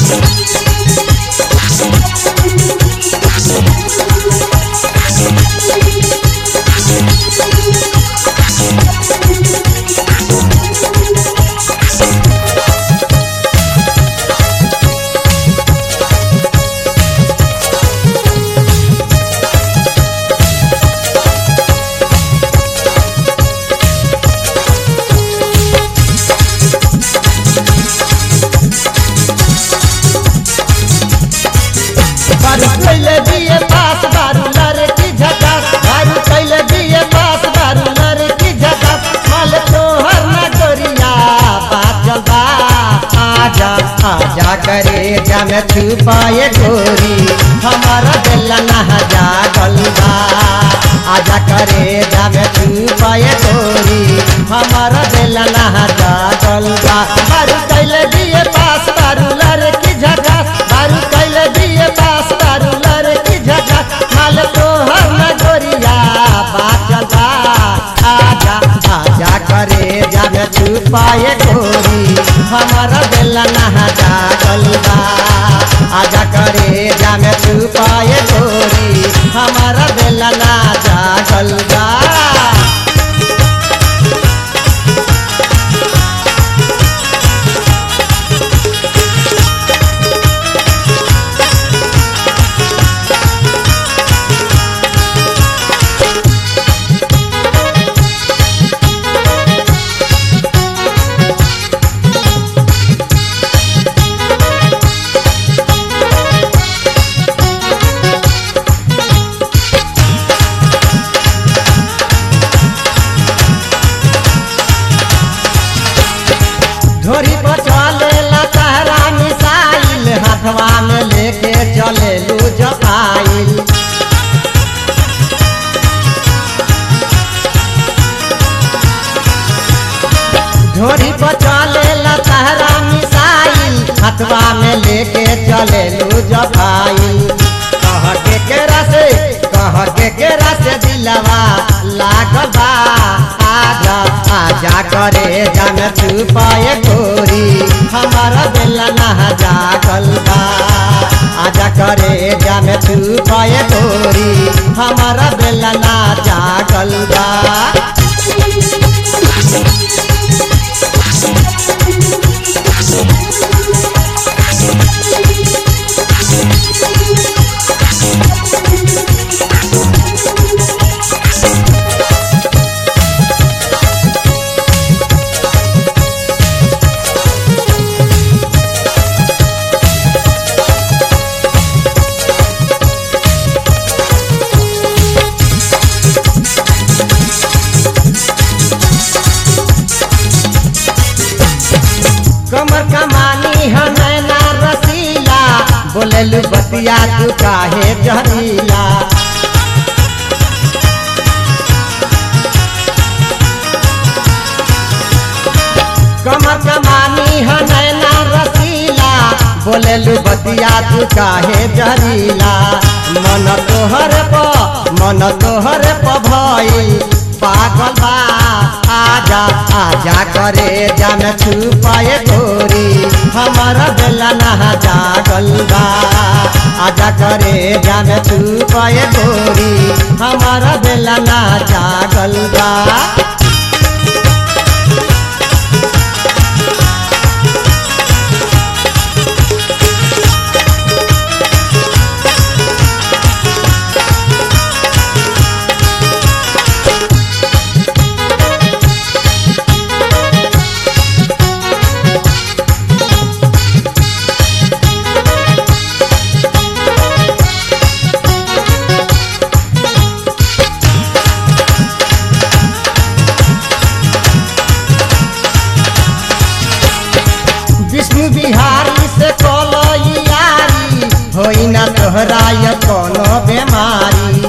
बारू कैले दिए पास बारू लड़की झकास बारू कैले दिए पास बारू लड़की झकास माल तोहर न गोरिया बाचल बा आजा आजा करे जम छुपाए गोरी हमारा दिल न जागल बा आजा करे जम छुपाए गोरी हमारा दिल न जागल बा बारू कैले दिए पास बारू लड़की झकास बारू कैले दिए पास बारू लड़की झकास माल तोहर न गोरिया बाचल बा आजा आजा करे जब छुपाए गोरी हमारा दिल न जागल बा आजा करे जब छुपाए गोरी हमारा दिल न जागल बा धोरी पर चले ला तहरा मिसाइल हाथवा में लेके चले लू जपाइल धोरी पर चले ला तहरा मिसाइल हाथवा में लेके चले लू जपाइल कह के केरा से कह के केरा से दिलवा लागल बा आजा आजा करे जन छुपाए गोरी हमारा दिल न जागल बा आजा करे जन छुपाए गोरी हमारा दिल न जागल बा कमर कमानी हमें ना रसीला बोलेलू बतिया तू काहे जहरीला कमर कमानी हमें ना रसीला बोलेलू बतिया तू काहे जहरीला मन तोहर प मन तोहर प भई पागल बा आजा आजा करे जन छुपाए गोरी हमारा दिल न जागल बा आजा करे जन छुपाए गोरी हमारा दिल न जागल बा विष्णु बिहारी से कलो यारी होई ना तोहरा ये कोनो बेमारी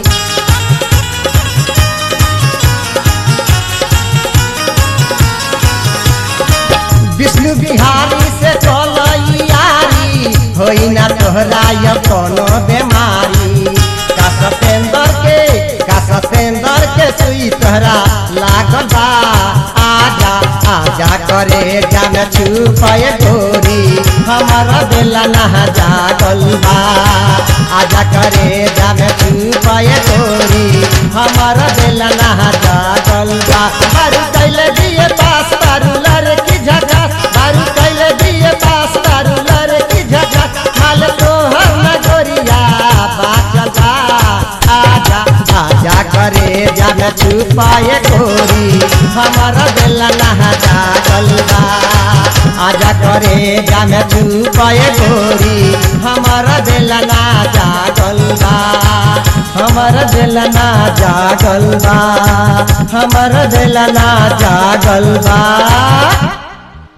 विष्णु बिहारी से कलो यारी होई ना तोहरा ये कोनो बेमारी का सतेंद्र के का सतेंद्र के सुई तोहरा लागल बा आजा आजा करे जान छुपाए गोरी हमारा दिल बेलना जागल बा आजा करे जामे छुपाए गोरी हमर बेलना जागल बा बारू कैले दिए पास बारू लड़की झकास बारू कैले दिए पास बारू लड़की झकास माल तोहर नगोरिया बाचल बा आजा आजा करे जामे छुपाए गोरी हमर बेलना जागल बा आजा करे जामे छुपाए गोरी हमर बेलना जागल बा हमर बेलना जागल बा हमर बेलना जागल बा